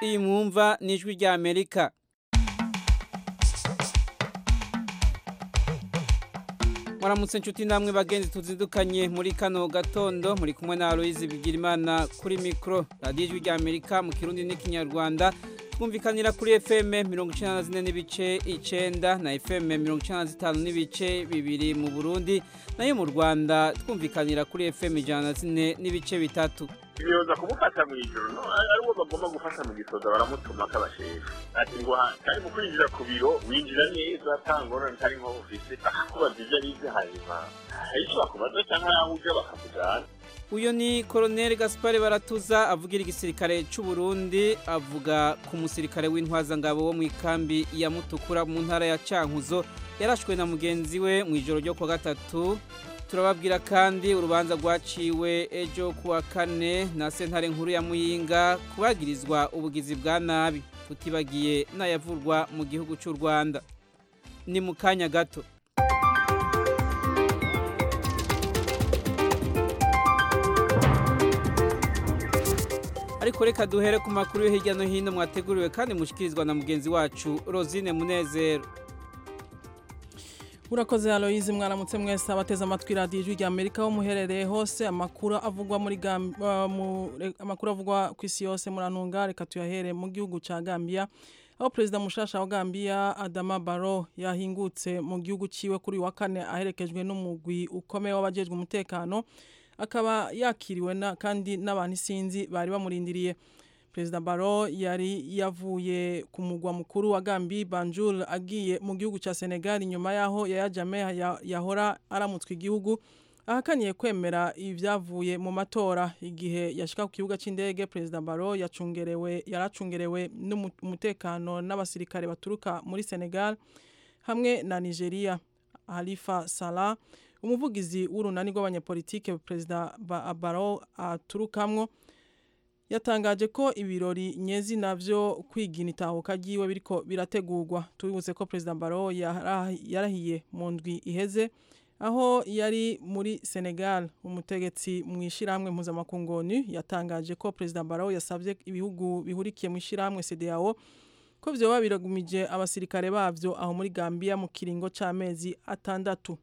iyi mwumva ni ijwi rya amerika mwaramutse inshuti namwe bagenzi tuzindukanye muri kano gatondo muri kumwe na aloyizi bigirimana kuri mikoro radiyo ijwi rya amerika mu kirundi n'ikinyarwanda twumvikanira kuri fm mirongo icyenda na zine n'ibice icyenda na fm mirongo icyenda na zitanu n'ibice bibiri mu burundi nayo mu rwanda twumvikanira kuri fm ijana na zine n'ibice bitatu biyoza kumufata mu ijoro no ariwo bagomba gufata mu gisoza baramutuma k'abashefu ati ngo kari mu kwinjira ku biro winjira neza atangona ntari nko ufise bakakubaza ibyo arize hanyuma hari icyo bakubaza cyangwa yaho uja bakakujana uyu ni koroneli gaspari baratuza avugira igisirikare cy'u Burundi avuga ku musirikare w'intwazangabo wo mu ikambi ya mutukura mu ntara ya cankuzo yarashwe na mugenzi we mu ijoro ryo kuwa gatatu turababwira kandi urubanza rwaciwe ejo kuwa kane na sentare nkuru ya muyinga kubagirizwa ubugizi bwa nabi tutibagiye n'ayavurwa mu gihugu cy'u rwanda ni mu kanya gato ariko reka duhere ku makuru yo hirya no hino mwateguriwe kandi mushikirizwa na mugenzi wacu rosine munezero urakoze aloyizi mwaramutse mwese abateze amatwi radiyo ijwi rya amerika aho muherereye hose amakuru avugwa muri amakuru avugwa ku isi yose murantunga reka tuyahere mu gihugu cya gambia aho perezida mushasha wa gambia adama baro yahingutse mu gihugu cyiwe kuri uyu wa kane aherekejwe n'umugwi ukomeye w'abajejwe umutekano akaba yakiriwe na kandi n'abantu isinzi bari bamurindiriye perezida baro yari yavuye ku mugwa mukuru wa gambi banjul agiye mu gihugu cya senegal nyuma y'aho yaya jame yahora aramutswe igihugu ahakaniye kwemera ibyavuye mu matora igihe yashika ku kibuga cy'indege perezida baro yacungerewe yaracungerewe n'umutekano n'abasirikare baturuka muri senegal hamwe na nigeria halifa salah umuvugizi w'urunani rw'abanyepolitike perezida baro aturukamwo yatangaje ko ibirori nyezi navyo kwigina itahuka ryiwe biriko birategurwa tubibutse ko perezida baro yarahiye mu ndwi iheze aho yari muri senegal umutegetsi mu ishyirahamwe mpuzamakungu onu yatangaje ko perezida baro yasabye ibihugu bihurikiye mu ishyirahamwe cdao ko vyoba biragumije abasirikare bavyo aho muri gambia mu kiringo c'amezi atandatu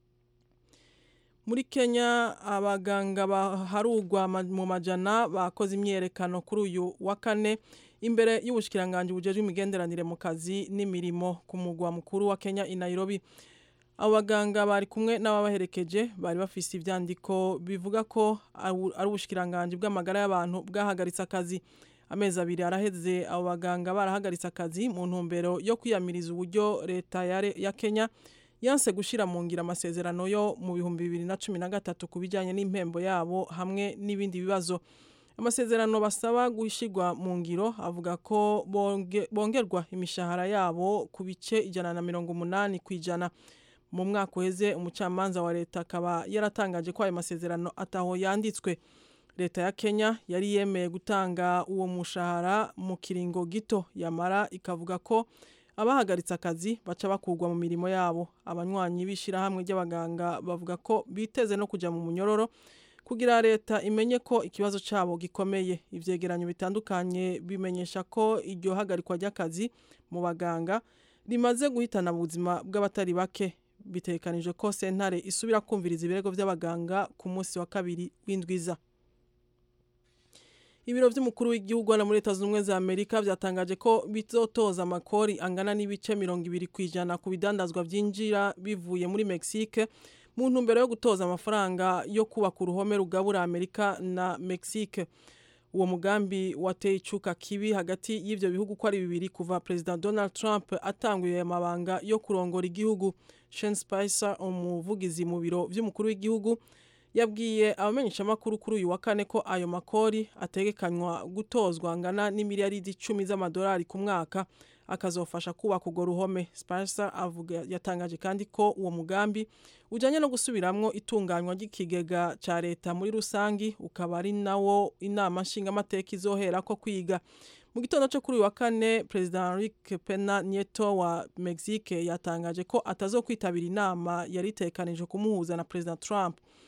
muri kenya abaganga baharugwa mu majana bakoze imyerekano kuri uyu wa kane imbere y'ubushikiranganje bujejwe imigenderanire mu kazi n'imirimo ku mugwa mukuru wa kenya i nairobi abo baganga bari kumwe n'ababaherekeje bari bafise ivyandiko bivuga ko ari ubushikiranganje bw'amagara y'abantu bwahagaritse akazi amezi abiri araheze abo baganga barahagaritse akazi mu ntumbero yo kwiyamiriza uburyo leta ya kenya yanse gushira mu ngira amasezerano yo mu bihumbi bibiri na cumi na gatatu ku bijyanye n'impembo yabo hamwe n'ibindi bibazo amasezerano basaba gushyirwa mu ngiro avuga ko bongerwa imishahara yabo ku bice ijana na mirongo umunani ku ijana mu mwaka uheze umucamanza wa leta akaba yaratangaje ko ayo masezerano ataho yanditswe leta ya kenya yari yemeye gutanga uwo mushahara mu kiringo gito yamara ikavuga ko abahagaritse akazi baca bakugwa mu mirimo yabo abanywanyi b'ishyirahamwe ry'abaganga bavuga ko biteze no kujya mu munyororo kugira leta imenye ko ikibazo cyabo gikomeye ivyegeranyo bitandukanye bimenyesha ko iryo hagarikwa ry'akazi mu baganga rimaze guhitana ubuzima bw'abatari bake bitekanije ko sentare isubira kumviriza ibirego by'abaganga ku munsi wa kabiri w'indwiza ibiro by'umukuru w'igihugu hano muri leta zunze ubumwe za amerika byatangaje ko bizotoza amakori angana n'ibice mirongo ibiri ku ijana ku bidandazwa byinjira bivuye muri mexique mu ntumbero yo gutoza amafaranga yo kubaka uruhome rugabura amerika na mexique uwo mugambi wateye icuka kibi hagati y'ibyo bihugu uko ari bibiri kuva perezida donald trump atanguye amabanga yo kurongora igihugu shen spicer umuvugizi mu biro by'umukuru w'igihugu yabwiye abamenyeshamakuru kuri uyu wa kane ko ayo makori ategekanywa gutozwa angana n'imiliyaridi icumi z'amadolari ku mwaka akazofasha kubaka urwo ruhome spicer avuga yatangaje kandi ko uwo mugambi ujyanye no gusubiramwo itunganywa ry'ikigega cya leta muri rusangi ukaba ari nawo inama nshingamateka izohera ko kwiga mu gitondo cyo kuri uyu wa kane perezida Enrique Pena Nieto wa Mexique yatangaje ko atazokwitabira inama yari itekanije kumuhuza na perezida Trump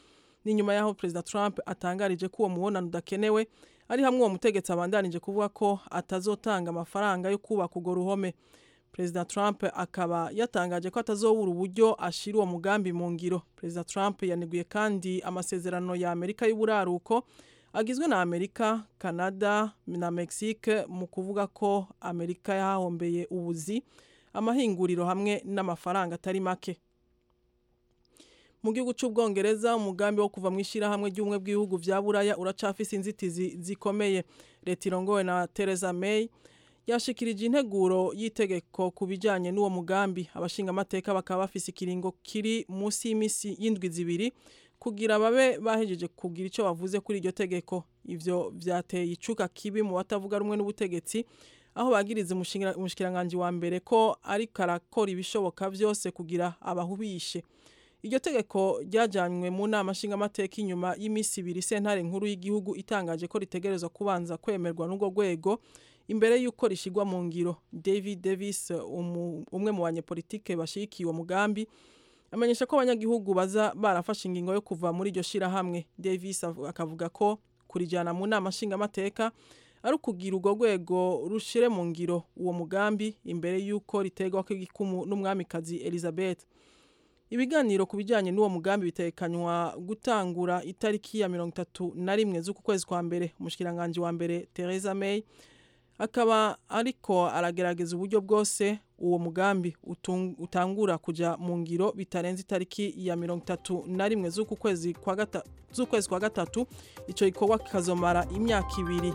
ni nyuma y'aho perezida Trump atangarije ko uwo mubonano udakenewe ari hamwe uwo mutegetsi abandanije kuvuga ko atazotanga amafaranga yo kubaka urwo ruhome perezida Trump akaba yatangaje ko atazobura uburyo ashira uwo mugambi mu ngiro perezida Trump yaniguye kandi amasezerano ya Amerika y'uburaruko agizwe na Amerika, Canada na Mexique mu kuvuga ko Amerika yahombeye ubuzi amahinguriro hamwe n'amafaranga atari make mu gihugu cy'ubwongereza umugambi wo kuva mu ishyirahamwe ry'ubumwe bw'ibihugu bya buraya uracafise inzitizi zikomeye leta irongowe na Theresa May yashikirije integuro y'itegeko ku bijyanye n'uwo mugambi abashingamateka bakaba bafise ikiringo kiri munsi y'imisi y'indwi zibiri kugira babe bahejeje kugira icyo bavuze kuri iryo tegeko ivyo vyateye icuka kibi mu batavuga rumwe n'ubutegetsi aho bagiriza umushikiranganji wa mbere ko ariko arakora ibishoboka vyose kugira abahubishe iryo tegeko ryajanywe mu nama nshingamateka inyuma y'imisi ibiri sentare nkuru y'igihugu itangaje ko ritegerezwa kubanza kwemerwa n'urwo rwego imbere y'uko rishyirwa mu ngiro david davis umwe mu banyepolitike bashyigikiye uwo mugambi amenyesha ko abanyagihugu baza barafashe ingingo yo kuva muri iryo shyirahamwe davis akavuga ko kurijyana mu nama nshingamateka ari ukugira urwo rwego rushyire mu ngiro uwo mugambi imbere y'uko riterwa kw'igikumu n'umwamikazi elizabeth ibiganiro ku bijyanye n'uwo mugambi bitekanywa gutangura itariki ya mirongo itatu na rimwe z'uku kwezi kwa mbere umushikiranganji wa mbere Theresa May akaba ariko aragerageza uburyo bwose uwo mugambi utangura kuja mu ngiro bitarenze itariki ya mirongo itatu na rimwe z'uku kwezi kwa gatatu z'ukwezi kwa gatatu ico gikorwa kikazomara imyaka ibiri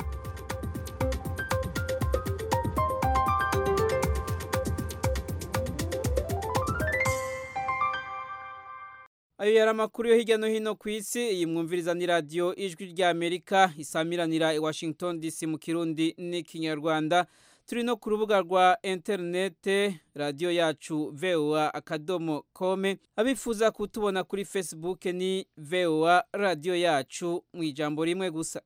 ayo yari amakuru yo hirya no hino ku isi iyi mwumviriza ni radiyo ijwi rya amerika isamiranira i washington dc mu kirundi n'ikinyarwanda turi no ku rubuga rwa interinete radiyo yacu voa akadomo kome abifuza kutubona kuri facebook ni voa radiyo yacu mu ijambo rimwe gusa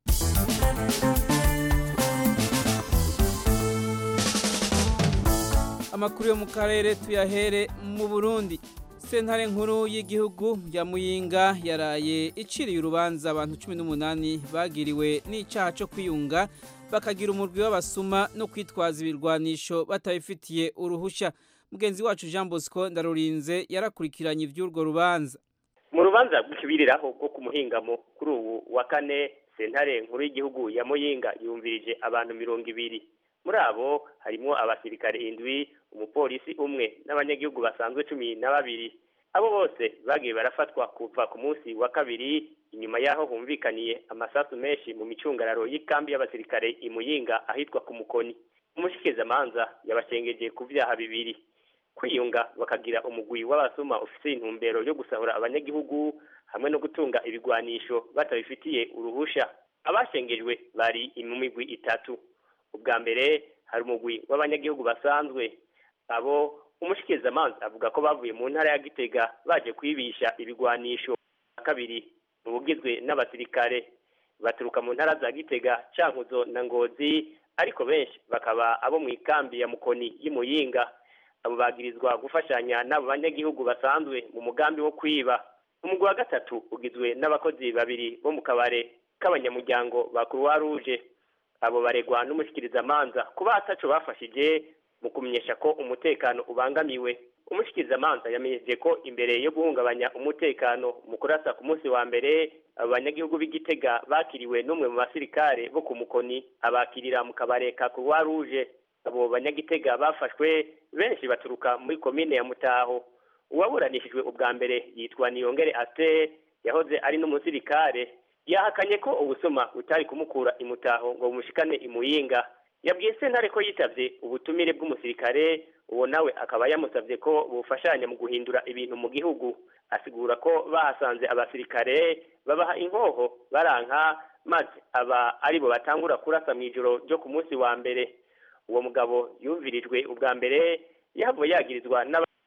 amakuru yo mu karere tuyahere mu burundi sentare nkuru y'igihugu ya muyinga yaraye iciriye urubanza abantu cumi n'umunani bagiriwe n'icyaha cyo kwiyunga bakagira umurwi w'abasuma no kwitwaza ibirwanisho batabifitiye uruhushya mugenzi wacu jean bosco ndarurinze yarakurikiranye iby'urwo rubanza mu rubanza rw'ikibiriraho rwo ku muhingamo kuri ubu wa kane sentare nkuru y'igihugu ya muyinga yumvirije abantu mirongo ibiri muri abo harimo abasirikare indwi umupolisi umwe n'abanyagihugu basanzwe cumi na babiri abo bose bagiye barafatwa kuva ku munsi wa kabiri inyuma y'aho humvikaniye amasasu menshi mu micungararo y'ikambi y'abasirikare imuyinga ahitwa ku mukoni umushikizamanza yabashengeje ku vyaha bibiri kwiyunga bakagira umugwi w'abasuma ufise intumbero yo gusahura abanyagihugu hamwe no gutunga ibigwanisho batabifitiye uruhusha abashengejwe bari mu migwi itatu ubwa mbere hari umugwi w'abanyagihugu basanzwe abo umushikizamanza avuga ko bavuye mu ntara ya gitega baje kwibisha ibigwanisho kabiri mu bugizwe n'abasirikare baturuka mu ntara za gitega cankuzo na ngozi ariko benshi bakaba abo mu ikambi ya mukoni y'imuyinga abo bagirizwa gufashanya n'abo banyagihugu basanzwe mu mugambi wo kwiba umugwi wa gatatu ugizwe n'abakozi babiri bo mu kabare k'abanyamuryango ba croix rouge abo baregwa n'umushikirizamanza kuba ataco bafashije mu kumenyesha ko umutekano ubangamiwe umushikirizamanza yamenyeje ko imbere yo guhungabanya umutekano mu kurasa ku munsi wa mbere abo banyagihugu b'igitega bakiriwe n'umwe mu basirikare bo ku mukoni abakirira mu kabare ka croix rouge abo banyagitega bafashwe benshi baturuka muri komine ya mutaho uwaburanishijwe ubwa mbere yitwa niyongere aster yahoze ari n'umusirikare yahakanye ko ubusuma butari kumukura imutaho ngo bumushikane imuyinga yabwiye sentare ko yitavye ubutumire bw'umusirikare uwo nawe akaba yamusavye ko bufashanya mu guhindura ibintu mu gihugu asigura ko bahasanze abasirikare babaha inkoho baranka maze aba aribo batangura kurasa mu ijoro ryo ku munsi wa mbere uwo mugabo yumvirijwe ubwa mbere yahavuye yagirizwa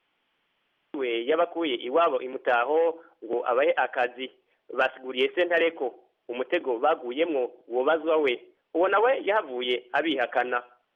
n'abawe yabakuye iwabo imutaho ngo abahe akazi basiguriye sentare ko umutego baguyemwo wobazwa we uwo nawe yahavuye abihakana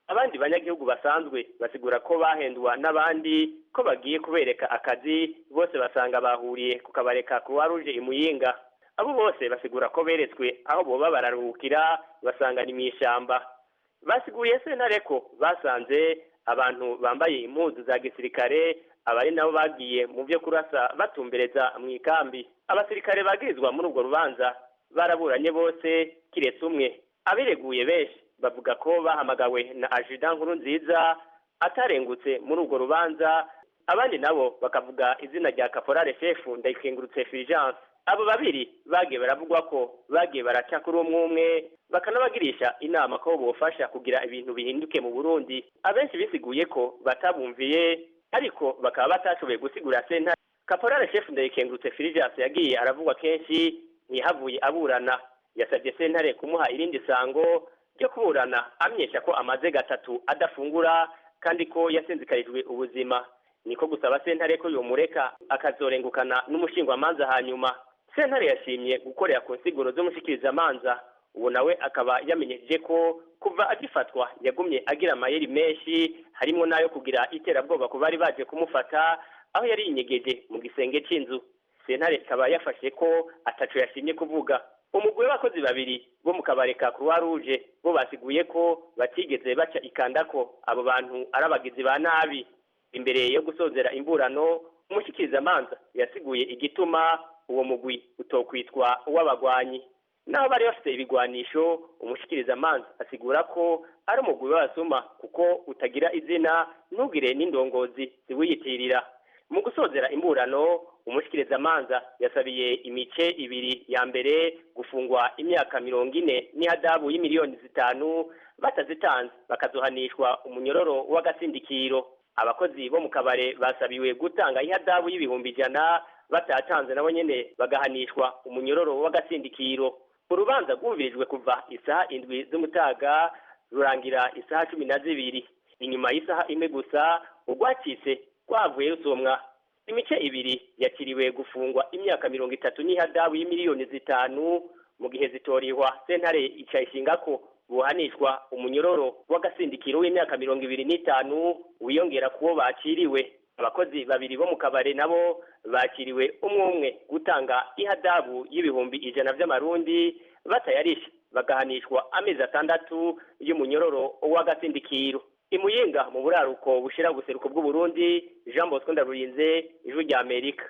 abandi banyagihugu basanzwe basigura ko bahendwa n'abandi ko bagiye kubereka akazi bose basanga bahuriye ku kabareka croix rouge imuyinga abo bose basigura ko beretswe aho boba bararuhukira basanga ni mw'ishamba basiguriye sentare ko basanze abantu bambaye impuzu za gisirikare abari nabo bagiye mu byo kurasa batumbereza mu ikambi abasirikare bagirizwa muri urwo rubanza baraburanye bose kiretse umwe abireguye benshi bavuga ko bahamagawe na ajudan nkuru nziza atarengutse muri urwo rubanza abandi nabo bakavuga izina rya kaporale shefu ndayikengurutse fulgence abo babiri bagiye baravugwa ko bagiye baraca kuri umwe umwe bakanabagirisha inama ko bofasha kugira ibintu bihinduke mu burundi abenshi bisiguye ko batabumviye ariko bakaba batashoboye gusigura sentare kaporale shefu ndayikengurutse fulgence yagiye aravugwa kenshi ntihavuye aburana yasabye sentare kumuha irindi sango ryo kuburana amenyesha ko amaze gatatu adafungura kandi ko yasinzikarijwe ubuzima niko gusaba sentare ko yomureka akazorengukana n'umushingwamanza hanyuma sentare yashimye gukorera ku nsiguro z'umushikirizamanza ubu nawe akaba yamenyesheje ko kuva agifatwa yagumye agira amayeri menshi harimo n'ayo kugira iterabwoba ku bari baje kumufata aho yari yinyegeje mu gisenge cy'inzu sentare ikaba yafashe ko ataco yashimye kuvuga umugwi w'abakozi babiri bo mu kabare ka croix rouge bo basiguye ko batigeze baca ikanda ko abo bantu ari abagizi ba nabi imbere yo gusozera imburano umushikirizamanza yasiguye igituma uwo mugwi utokwitwa uw'abagwanyi naho bari bafite ibigwanisho umushikirizamanza asigura ko ari umugwi w'abasuma kuko utagira izina ntugire n'indongozi ziwiyitirira mu gusozera imburano umushikirizamanza yasabiye imice ibiri ya mbere gufungwa imyaka mirongo ine n'ihadabu y'imiliyoni zitanu batazitanze bakazohanishwa umunyororo w'agasindikiro abakozi bo mu kabare basabiwe gutanga ihadabu y'ibihumbi ijana batatanze nabo nyene bagahanishwa umunyororo w'agasindikiro urubanza rwumvirijwe kuva isaha indwi z'umutaga rurangira isaha cumi na zibiri inyuma y'isaha imwe gusa urwacitse rwavuye rusomwa imice ibiri yakiriwe gufungwa imyaka mirongo itatu n'ihadabu y'imiliyoni zitanu mu gihe zitorihwa sentare icayishinga ko buhanishwa umunyororo w'agasindikiro w'imyaka mirongo ibiri n'itanu wiyongera kuwo bakiriwe abakozi babiri bo mu kabare nabo bakiriwe umwe umwe gutanga ihadabu y'ibihumbi ijana by'amarundi batayarisha bagahanishwa amezi atandatu y'umunyororo w'agasindikiro imuyinga mu buraruko bushira guseruko bw'uburundi jean bosco ndarurinze ijwi rya amerika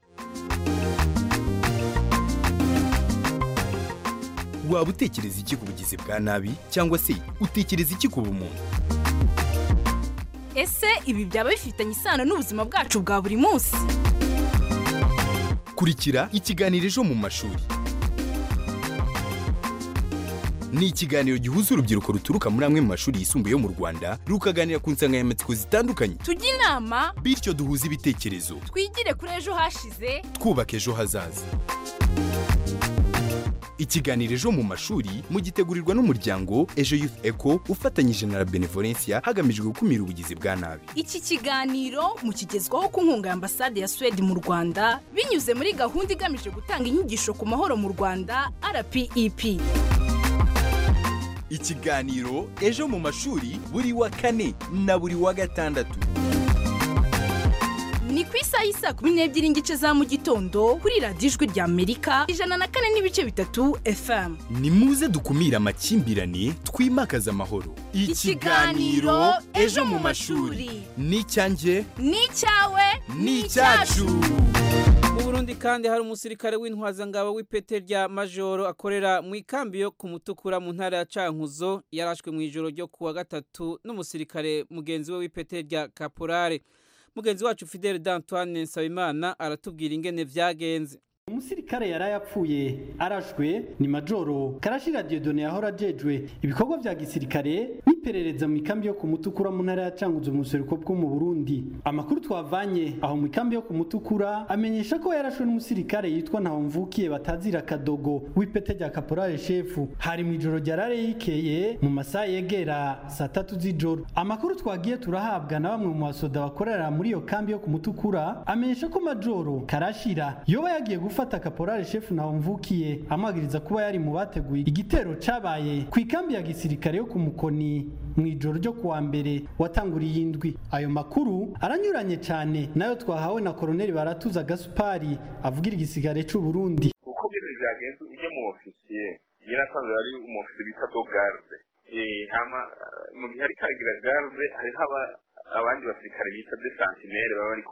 waba utekereza iki ku bugizi bwa nabi cyangwa se utekereza iki ku bumuntu ese ibi byaba bifitanye isano n'ubuzima bwacu bwa buri munsi kurikira ikiganiro ejo mu mashuri ni ikiganiro gihuza urubyiruko ruturuka muri amwe mu mashuri yisumbuye yo mu rwanda rukaganira ku nsanganyamatsiko zitandukanye tujye inama bityo duhuze ibitekerezo twigire kuri ejo hashize twubaka ejo hazaza ikiganiro ejo mu mashuri mugitegurirwa n'umuryango ejo youth eco ufatanyije na la benevolencia hagamijwe gukumira ubugizi bwa nabi iki kiganiro mukigezwaho ku nkunga ya ambasade ya suwede mu rwanda binyuze muri gahunda igamije gutanga inyigisho ku mahoro mu rwanda rpep ikiganiro ejo mu mashuri buri wa kane na buri wa gatandatu ni ku isaha y'isa kumi n'ebyiri n'igice za mu gitondo kuri radiyo ijwi rya amerika ijana na kane n'ibice bitatu fm ni muze dukumire amakimbirane twimakaze amahoro Ikiganiro Ejo mu mashuri. ni icyanjye ni icyawe ni icyacu mu burundi kandi hari umusirikare w'intwazangabo w'ipete rya majoro akorera mu ikambi yo ku mutukura mu ntara ya cankuzo yarashwe mu ijoro ryo kuwa gatatu n'umusirikare mugenzi we w'ipete rya kaporare mugenzi wacu fidele d'antoine nsabimana aratubwira ingene vyagenze umusirikare yari yapfuye arashwe ni majoro karashira diodone yahora ajejwe ibikorwa vya gisirikare n'iperereza mu ikambi yo ku mutukura mu ntara ya canguzo mu buseruko bwo mu burundi amakuru twavanye aho mu ikambi yo ku mutukura amenyesha ko yarashwe n'umusirikare yitwa ntawumvukiye batazira kadogo w'ipete rya kaporale shefu hari mu ijoro rya rare yikeye mu masaha yegera saa tatu z'ijoro amakuru twagiye turahabwa na bamwe mu basoda bakorera muri iyo kambi yo ku mutukura amenyesha ko majoro karashira yoba yagiye gufata kaporale shefu ntawumvukiye amwagiriza kuba yari mu bateguye igitero cabaye ku ikambi ya gisirikare yo ku mukoni mu ijoro ryo kuwa mbere watanguriye indwi ayo makuru aranyuranye cyane nayo twahawe na koroneli baratuza gasupari avugira igisigare cy'u Burundi uko bino byagenze ujya mu ofisiye yarasanzwe ari umu ofisiye bita do garde hama mu gihe ariko aragira garde hariho abandi basirikare bita de santinere baba bari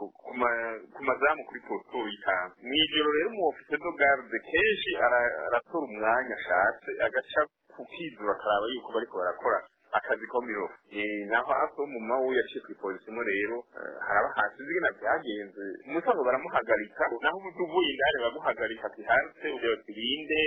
ku mazamu kuri posito y'itanu mu ijoro rero umu ofisiye do garde kenshi aratora umwanya ashatse agaca kukizura akaraba yuko bariko barakora akazi ko miro naho aso mu mawu yaciye ku ipolisi imwe rero haraba hasi zigena byagenze umusango baramuhagarika naho umuntu uvuye indani baramuhagarika ati hanze ureba tubinde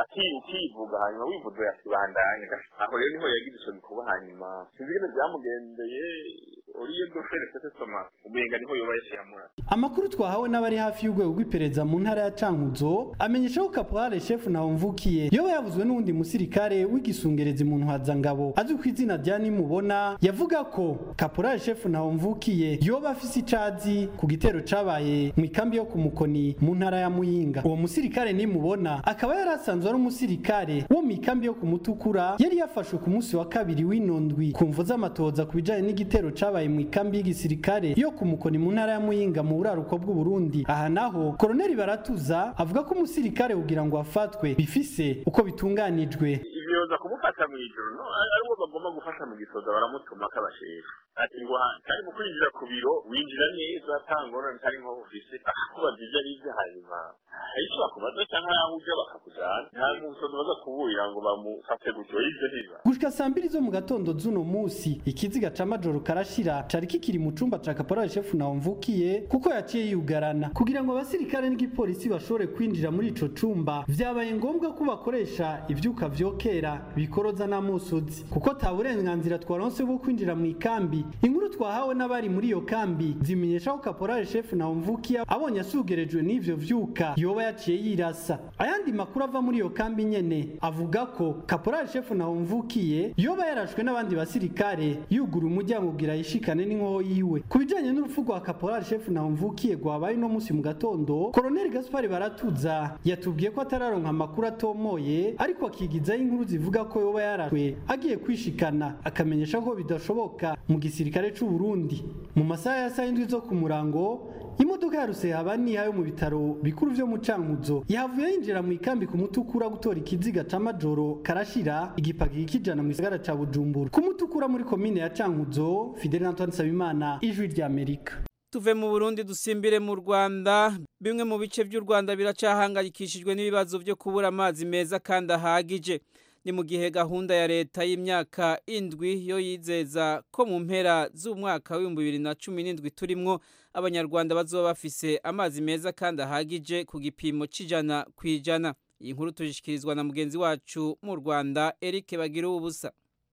ukivuga hanyuma wivuze yakibandanya aho rero niho yagize ico bikuba hanyuma sinzi ingene byamugendeye uriye dofere sese soma umenga niho yoba yashiyamura amakuru twahawe n'abari hafi y'urwego rw'iperereza mu ntara ya cankuzo amenyesha ko kaporale shefu ntawumvukiye yoba yavuzwe n'uwundi musirikare w'igisungerezi mu ntwazangabo azwi ku izina rya nimubona yavuga ko kaporale shefu ntawumvukiye yoba afise icazi ku gitero cabaye mu ikambi yo ku mukoni mu ntara ya muyinga uwo musirikare nimubona akaba yari asanzwe ari umusirikare wo mu ikambi yo ku mutukura yari yafashwe ku munsi wa kabiri w'inondwi ku mvu z'amatoza ku bijanye n'igitero cabaye mu ikambi y'igisirikare yo ku mukoni mu ntara ya muyinga mu buraruko bw'u Burundi aha naho koroneli baratuza avuga ko umusirikare kugira ngo afatwe bifise uko bitunganijwe ibyoza kumufata mu ijoro no ariwo bagomba gufata mu gisoza baramutuma k'abashefu ati ngo kari mu kwinjira ku biro winjira neza atangorane kari nko ufise akubaza ibyo ari byo hanyuma hari icyo bakubaza cyangwa aho ujya bakakujyana nta musozi baza kuburira ngo bamufate gutyo ibyo ntiba gushika saa mbiri zo mu gatondo z'uno munsi ikiziga ca majoro karashira cari kikiri mu cumba ca kaporali shefu nawumvukiye kuko yaciye yugarana kugira ngo abasirikare n'igipolisi bashobore kwinjira muri ico cumba vyabaye ngombwa ko bakoresha ivyuka vyokera bikoroza n'amusozi kuko ta burenganzira twaronse bwo kwinjira mu ikambi inkuru twahawe n'abari muri iyo kambi zimenyesha ko kaporali shefu nawumvukiye abonye asugerejwe n'ivyo vyuka yoba yaciye yirasa ayandi makuru ava muri iyo kambi nyene avuga ko kaporali shefu nawumvukiye yoba yarashwe n'abandi basirikare yugura umuryango kugira yishikane n'inkoho yiwe ku bijanye n'urupfu rwa kaporali shefu nawumvukiye rwabaye uno munsi mu gatondo koroneli gaspari baratuza yatubwiye ko atararonka amakuru atomoye ariko akigizaho inkuru zivuga ko yoba yarashwe agiye kwishikana akamenyesha ko bidashoboka mu gisirikare c'u Burundi mu masaha ya saa indwi zo ku murango imodoka ya rusehabaniha yo mu bitaro bikuru vyo mu cankuzo yahavuye yinjira mu ikambi ku mutukura gutora ikiziga ca majoro karashira igipaki kijana mu gisagara ca bujumbura ku mutukura muri komine ya cankuzo fidel antoine nsabimana ijwi ry'amerika tuve mu Burundi dusimbire mu Rwanda bimwe mu bice by'u Rwanda biracahangayikishijwe n'ibibazo byo kubura amazi meza kandi ahagije ni mu gihe gahunda ya leta y'imyaka indwi yo yizeza ko mu mpera z'umwaka w'ibihumbi bibiri na cumi n'indwi turimwo abanyarwanda bazoba bafise amazi meza kandi ahagije ku gipimo c'ijana ku ijana iyi nkuru tuzishyikirizwa na mugenzi wacu mu rwanda eric bagira ubusa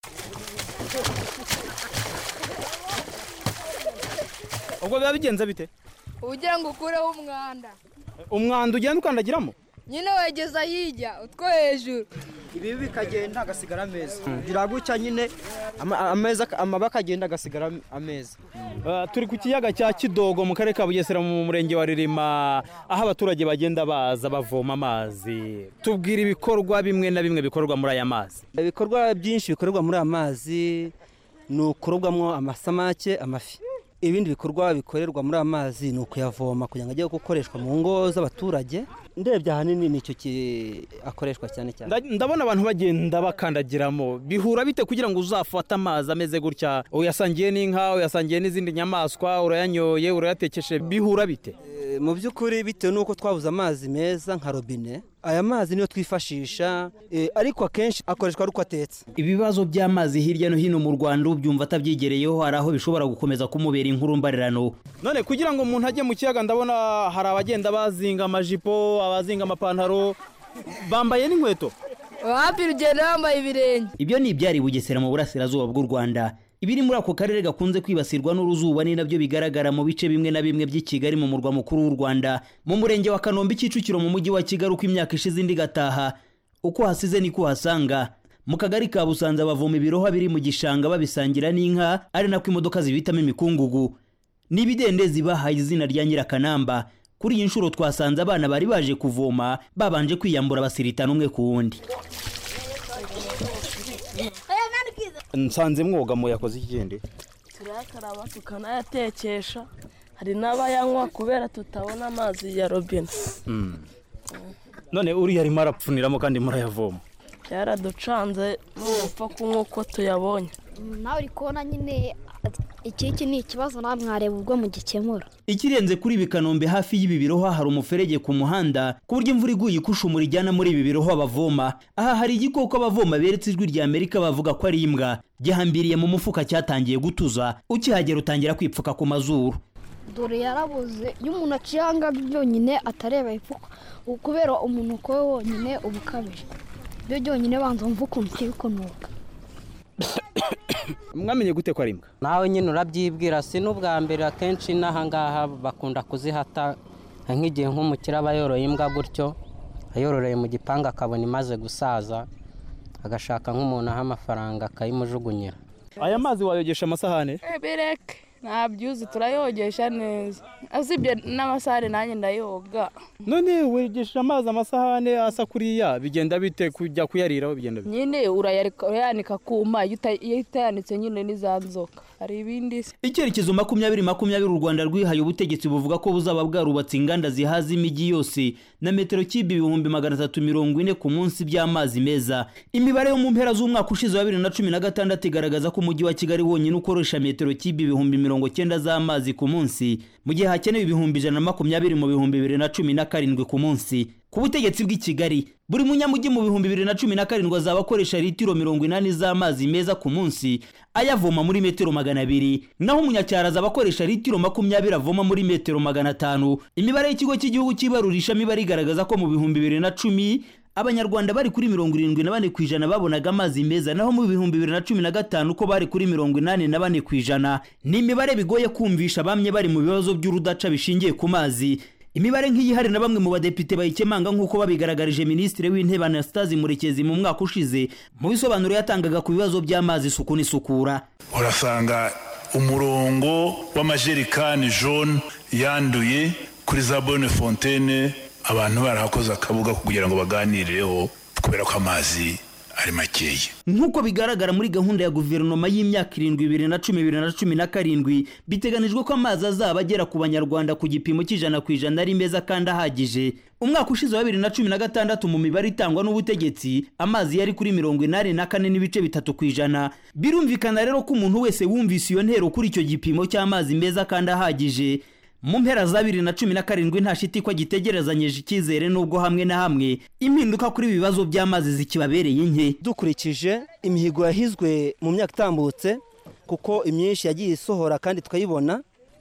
ubwo biba bigenze bite ugira ngo ukureho umwanda umwanda ugenda ukandagiramo nyine wegeza hirya utwo hejuru ibi bikagenda agasigara ameza kugira gutya nyine ameza amaba akagenda agasigara ameza turi ku kiyaga cya kidogo mu karere ka bugesera mu murenge wa ririma aho abaturage bagenda baza bavoma amazi tubwira ibikorwa bimwe na bimwe bikorwa muri aya mazi ibikorwa byinshi bikorerwa muri aya mazi ni ukurobwamo amasamake amafi ibindi bikorwa bikorerwa muri aya mazi ni ukuyavoma kugira ngo ajye gukoreshwa mu ngo z'abaturage ndebye ahanini nicyo akoreshwa cyane cyane ndabona abantu bagenda bakandagiramo bihura bite kugira ngo uzafate amazi ameze gutya uyasangiye n'inka uyasangiye n'izindi nyamaswa urayanyoye urayatekeshe bihura bite mu by'ukuri bitewe n'uko twabuze amazi meza nka robine aya mazi niyo twifashisha ariko akenshi akoreshwa ari uko atetse ibibazo by'amazi hirya no hino mu rwanda ubyumva atabyigereyeho hari aho bishobora gukomeza kumubera inkuru mbarirano none kugira ngo umuntu ajye mu kiyaga ndabona hari abagenda bazinga amajipo abazinga amapantaro bambaye n'inkweto wapi rugenda bambaye ibirenge ibyo ni ibyari bugesera mu burasirazuba bw'u rwanda ibiri muri ako karere gakunze kwibasirwa n'uruzuba ni nabyo bigaragara mu bice bimwe na bimwe by'i kigali mu murwa mukuru w'u rwanda mu murenge wa kanombe kicukiro mu mujyi wa kigali uko imyaka ishize indi igataha uko hasize niko uhasanga mu kagari ka busanza bavoma ibirohwa biri mu gishanga babisangira n'inka ari nako imodoka zibitamo imikungugu n'ibidendezi bahaye izina rya nyirakanamba kuri iyi nshuro twasanze abana bari baje kuvoma babanje kwiyambura basiritana umwe ku wundi nsanze mwogamo yakoze ikindi turayakaraba tukanayatekesha hari n'abayanywa kubera tutabona amazi ya robine none uriya arimo arapfuniramo kandi murayavoma byaraducanze n'ugupfa kunywa uko tuyabonye nawe uri kubona nyine iki iki ni ikibazo nawe mwareba ubwo mugikemura ikirenze kuri ibi kanombe hafi y'ibi birohwa hari umuferege ku muhanda ku buryo imvura iguye ikushumura ijyana muri ibi birohwa bavoma aha hari igikoko abavoma beretse ijwi rya amerika bavuga ko ari imbwa gihambiriye mu mufuka cyatangiye gutuza ukihagera utangira kwipfuka ku mazuru dore yarabuze iyo umuntu aciye ahangaha byonyine atareba ifuka kubera umuntu we wonyine uba ukabije byo byonyine banza wumva ukuntu kiri kunuka mwamenye gute ko ari imbwa nawe nyine urabyibwira si n'ubwa mbere akenshi n'ahangaha bakunda kuzihata nk'igihe nk'umukire aba yoroye imbwa gutyo ayororeye mu gipangu akabona imaze gusaza agashaka nk'umuntu aha amafaranga akayimujugunyira aya mazi wayogesha amasahane bereke ntabyuzi turayogesha neza usibye n'amasahane nanjye ndayoga none wegesha amazi amasahane asa kuriya bigenda bite kujya kuyariraho bigenda bite nyine urayanika kuma iyo utayanitse nyine n'iza nzoka hari ibindi se icyerekezo makumyabiri makumyabiri u rwanda rwihaye ubutegetsi buvuga ko buzaba bwarubatse inganda zihaza imijyi yose na metero kibi ibihumbi magana atatu mirongo ine ku munsi by'amazi meza imibare yo mu mpera z'umwaka ushize wa bibiri na cumi na gatandatu igaragaza ko umujyi wa kigali wonyine ukoresha metero kibi ibihumbi mirongo cyenda z'amazi ku munsi mu gihe hakenewe ibihumbi ijana na makumyabiri mu bihumbi bibiri na cumi na karindwi ku munsi ku butegetsi bw'i kigali buri munyamujyi mu bihumbi bibiri na cumi na karindwi azaba akoresha litiro mirongo inani z'amazi meza ku munsi ayavoma muri metero magana abiri naho umunyacyaro azaba akoresha litiro makumyabiri avoma muri metero magana atanu imibare y'ikigo cy'igihugu cy'ibarurishamibare igaragaza ko mu bihumbi bibiri na cumi abanyarwanda bari kuri mirongo irindwi na bane ku ijana babonaga amazi meza naho mu bihumbi bibiri na cumi na gatanu ko bari kuri mirongo inani na bane ku ijana ni imibare bigoye kumvisha bamwe bari mu bibazo by'urudaca bishingiye ku mazi imibare nk'iyi hari na bamwe mu badepite bayikemanga nk'uko babigaragarije minisitiri w'intebe anastase murekezi mu mwaka ushize mu bisobanuro yatangaga ku bibazo by'amazi isuku n'isukura urasanga umurongo w'amajerikani jone yanduye kuri za bone fontaine abantu barahakoze akabuga kugira ngo baganireho kubera ko amazi ari makeya nk'uko bigaragara muri gahunda ya guverinoma y'imyaka irindwi bibiri na cumi bibiri na cumi na karindwi biteganijwe ko amazi azaba agera ku banyarwanda ku gipimo cy'ijana ku ijana ari meza kandi ahagije umwaka ushize wa bibiri na cumi na gatandatu mu mibare itangwa n'ubutegetsi amazi yari kuri mirongo inani na kane n'ibice bitatu ku ijana birumvikana rero ko umuntu wese wumvise iyo ntero kuri icyo gipimo cy'amazi meza kandi ahagije mu mpera za bibiri na cumi na karindwi nta shiti ko gitegerezanyije icyizere n'ubwo hamwe na hamwe impinduka kuri ibi bibazo by'amazi zikibabereye nke dukurikije imihigo yahizwe mu myaka itambutse kuko imyinshi yagiye isohora kandi tukayibona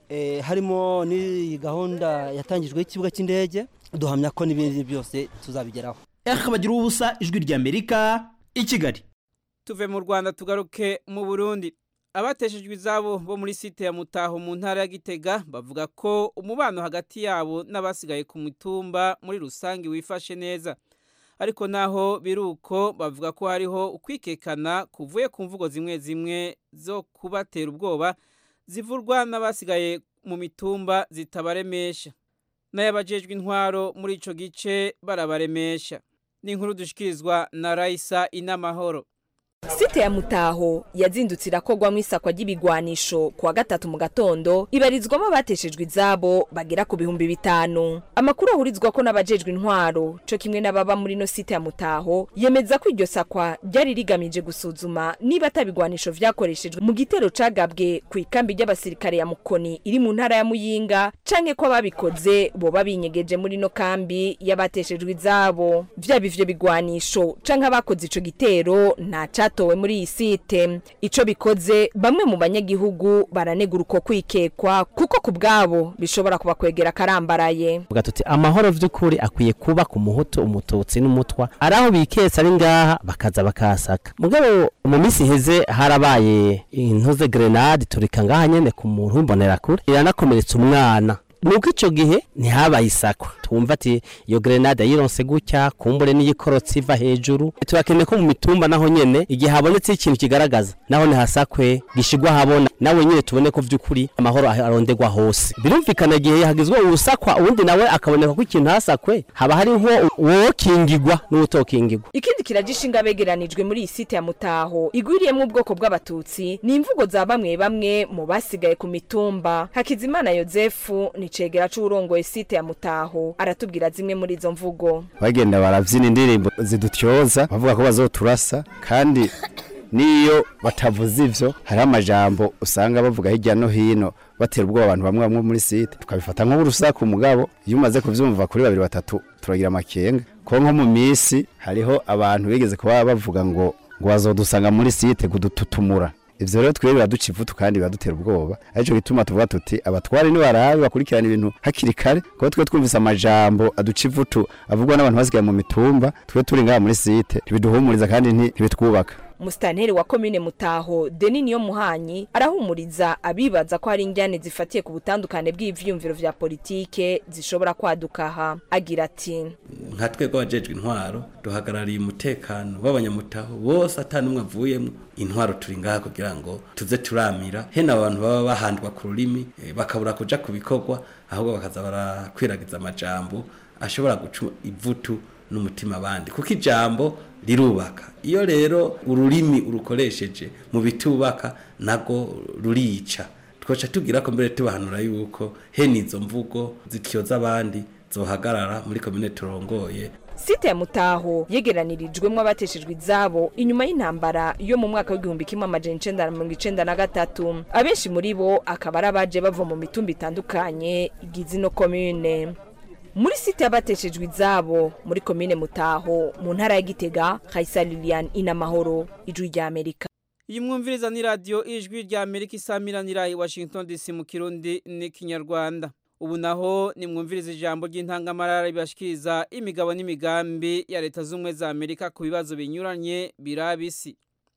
harimo n'iyi gahunda yatangijweho ikibuga cy'indege duhamya ko n'ibindi byose tuzabigeraho bagira ubusa ijwi ry'amerika i kigali tuve mu rwanda tugaruke mu burundi abateshejwe izabo bo muri site ya mutaho mu ntara ya gitega bavuga ko umubano hagati yabo n'abasigaye ku mitumba muri rusange wifashe neza ariko naho biruko bavuga ko hariho ukwikekana kuvuye ku mvugo zimwe zimwe zo kubatera ubwoba zivurwa n'abasigaye mu mitumba zitabaremesha n'ayabajejwe intwaro muri ico gice barabaremesha ni inkuru dushikirizwa na Raisa Inamahoro site ya mutaho yazindutse irakogwamo isakwa ry'ibigwanisho kuwa gatatu mu gatondo ibarizwamo abateshejwe izabo bagera ku bihumbi bitanu amakuru ahurizwa ko n'abajejwe intwaro co kimwe n'ababa muri no site ya mutaho yemeza ko iryo sakwa ryari rigamije gusuzuma niba atabigwanisho vyakoreshejwe mu gitero cagabwe ku ikambi ry'abasirikare ya mukoni iri mu ntara ya muyinga canke ko ababikoze boba binyegeje muri no kambi y'abateshejwe izabo vyaba ivyo bigwanisho canke abakoze ico gitero nta cyatowe muri iyi site ico bikoze bamwe mu banyagihugu baranegura uko kwikekwa kuko ku bwabo bishobora kubakwegera karambaraye vuga tuti amahoro vy'ukuri akwiye kuba ku muhutu umututsi n'umutwa ari aho biketse ari ngaha bakaza bakahasaka mugabo mu minsi iheze harabaye intuze grenade turika ngaha nyene ku muntu w'imbonera kure iranakomeretsa umwana nuko ico gihe ntihabaye isakwa twumva ati iyo grenade yironse gutya kumbure n'iyikorotse iva hejuru turakeneye ko mu mitumba naho nyene igihe habonetse ikintu kigaragaza naho ntihasakwe gishigwa habona nawe nyene tubone ko vy'ukuri amahoro arondegwa hose birumvikana igihe hagizwe urusakwa uwundi nawe akaboneka ko ikintu hasakwe haba hariho uwokingigwa n'uwutokingigwa ikindi kiragishinga begeranijwe muri iyi site ya mutaho igwiriyemo ubwoko bw'abatutsi ni imvugo za bamwe bamwe mu basigaye ku mitumba hakizimana yozefu ni cegera c'uwurongoye site ya mutaho aratubwira zimwe muri izo mvugo bagenda barabyina indirimbo zidutyoza bavuga ko bazoturasa kandi niyo batavuze ivyo hariho amajambo usanga bavuga hirya no hino batera ubwoba abantu bamwe bamwe muri site tukabifata nk'urusaku mugabo iyo umaze kuvyumva kuri babiri batatu turagira amakenga ko nko mu misi hariho abantu bigeze kuba bavuga ngo ngo bazodusanga muri site kudututumura ivyo rero twebwe biraduca ivutu kandi biradutera ubwoba arico gituma tuvuga tuti abatware nibarabe bakurikirana ibintu hakiri kare kuko twe twumvise amajambo aduca ivutu avugwa n'abantu basigaye mu mitumba twe turi ngaha muri site ntibiduhumuriza kandi ntibitwubaka musitanteri wa komine mutaho deni niyo muhanyi arahumuriza abibaza ko hari injyane zifatiye ku butandukane bw'ivyumviro vya politike zishobora kwaduka aha agira ati nka twebwe abajejwe intwaro duhagarariye umutekano w'abanyamutaho bose atanumwe avuyemo intwaro turi ngaha kugira ngo tuze turamira hene abantu baba bahandwa ku rurimi eh, bakabura kuja ku bikorwa ahubwo bakaza barakwiragiza amajambo ashobora guca ivutu n'umutima abandi kuko ijambo rirubaka iyo rero ururimi urukoresheje mu bitubaka nago rurica twoca tubwira ko mbere tubahanura yuko hene izo mvugo zityoza abandi zohagarara muri komine turongoye site ya mutaho yegeranirijwemo abateshejwe izabo inyuma y'intambara yo mu mwaka w'igihumbi kimwe amajana icenda na mirongo icenda na gatatu abenshi muri bo akaba ari abaje bava mu mitumba itandukanye igize ino komine muri site y'abateshejwe izabo muri komine mutaho mu ntara ya gitega kayisa lilian inamahoro ijwi rya amerika iyi mwumviriza ni radiyo ijwi rya amerika isamiranira i washington dc mu kirundi n'ikinyarwanda ubu naho ni mwumviriza ijambo ry'intangamarara ribashikiriza imigabo n'imigambi ya leta z'ubumwe za amerika ku bibazo binyuranye biraba isi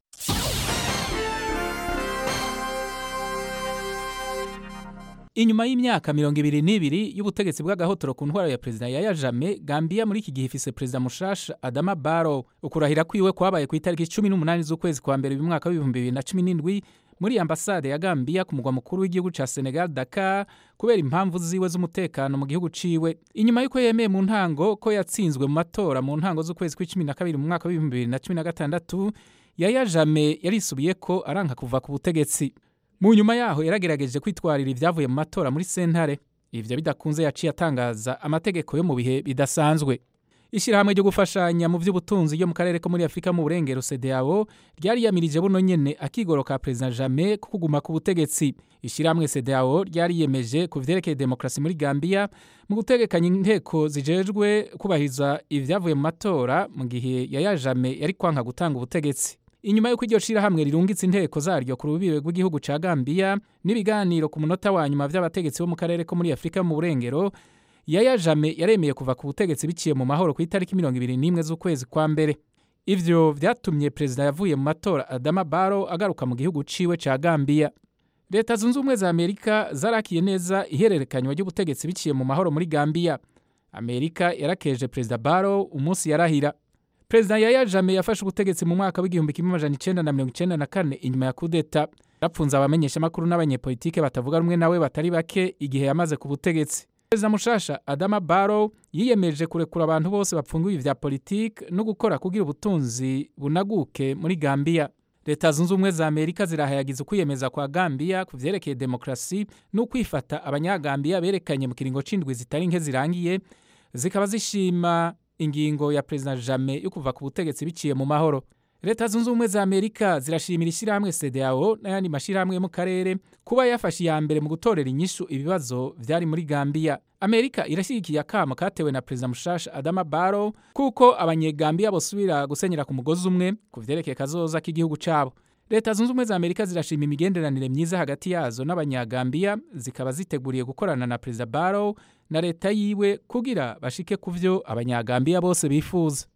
inyuma y'imyaka mirongo ibiri n'ibiri y'ubutegetsi bw'agahotoro ku ntwaro ya perezida yaya jame gambia muri iki gihe ifise perezida mushasha adama baro ukurahira kwiwe kwabaye ku itariki cumi n'umunani z'ukwezi kwa mbere mwaka w'ibihumbi bibiri na cumi n'indwi muri ambasade ya gambia ku mugwa mukuru w'igihugu ca senegal dakar kubera impamvu ziwe z'umutekano mu gihugu ciwe inyuma y'uko yemeye mu ntango ko yatsinzwe mu matora mu ntango z'ukwezi kw'icumi na kabiri mu mwaka w'ibihumbi bibiri na cumi na gatandatu yaya jame yarisubiye ko aranka kuva ku butegetsi mu nyuma yaho yaragerageje kwitwarira ibyavuye mu matora muri sentare ivyo bidakunze yaciye atangaza amategeko yo mu bihe bidasanzwe ishyirahamwe ryo gufashanya mu by'ubutunzi ryo mu karere ko muri afurika mu burengero cdao ryari yamirije buno nyene akigoro ka perezida jame ko kuguma ku butegetsi ishyirahamwe cdao ryari yemeje ku vyerekeye demokarasi muri gambia mu gutegekanya inteko zijejwe kubahiriza ibyavuye mu matora mu gihe yaya jame yari kwanka gutanga ubutegetsi inyuma y'uko iryo shirahamwe rirungitse inteko zaryo ku rubibe rw'igihugu ca Gambia n'ibiganiro ku munota wa nyuma vy'abategetsi bo mu karere ko muri Afrika mu burengero Yaya Jame yaremeye kuva ku butegetsi biciye mu mahoro ku itariki mirongo ibiri n'imwe z'ukwezi kwa mbere ivyo vyatumye perezida yavuye mu matora Adama Barrow agaruka mu gihugu ciwe ca Gambia leta zunze ubumwe za amerika zarakiye neza ihererekanywa ry'ubutegetsi biciye mu mahoro muri gambia amerika yarakeje perezida Barrow umunsi yarahira perezida yaya jame yafashe ubutegetsi mu mwaka w'igihumbi kimwe amajana icenda na mirongo icenda na kane inyuma ya kudeta yarapfunze abamenyeshamakuru n'abanyepolitike batavuga rumwe nawe batari bake igihe yamaze ku butegetsi perezida mushasha adama Barrow yiyemeje kurekura abantu bose bapfungiwe ivya politike no gukora kugira ubutunzi bunaguke muri gambia leta zunze ubumwe za amerika zirahayagiza ukwiyemeza kwa gambia ku vyerekeye demokarasi n'ukwifata abanyagambiya berekanye mu kiringo c'indwi zitari nke zirangiye zikaba zishima ingingo ya perezida jame yo kuva ku butegetsi biciye mu mahoro leta zunze ubumwe za amerika zirashimira ishyirahamwe cdao n'ayandi mashyirahamwe yo mu karere kuba yafashe iya mbere mu gutorera inyishu ibibazo vyari muri gambia amerika irashyigikiye akamo katewe na perezida mushasha adama Barrow kuko abanyegambiya bosubira gusenyera ku mugozi umwe ku vyerekeye kazoza k'igihugu cabo leta zunze ubumwe za amerika zirashima imigenderanire myiza hagati yazo n'abanyagambiya zikaba ziteguriye gukorana na perezida Barrow na leta yiwe kugira bashike ku vyo abanyagambiya bose bifuza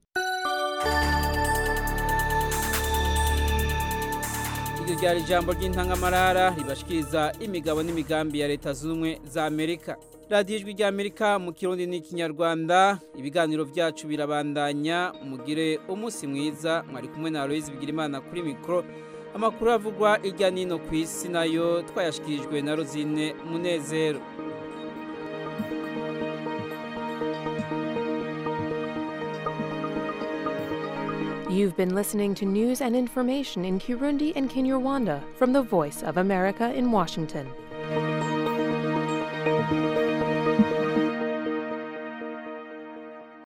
iryo ryari ijambo ry'intangamarara ribashikiriza imigabo n'imigambi ya leta zunze ubumwe za amerika radiyo ijwi ry'amerika mu kirundi n'ikinyarwanda ibiganiro byacu birabandanya mugire umunsi mwiza mwari kumwe na aloyizi bigirimana kuri mikoro amakuru avugwa hirya n'ino ku isi nayo twayashyikirijwe na rozine munezero You've been listening to news and information in Kirundi and Kinyarwanda from the Voice of America in Washington.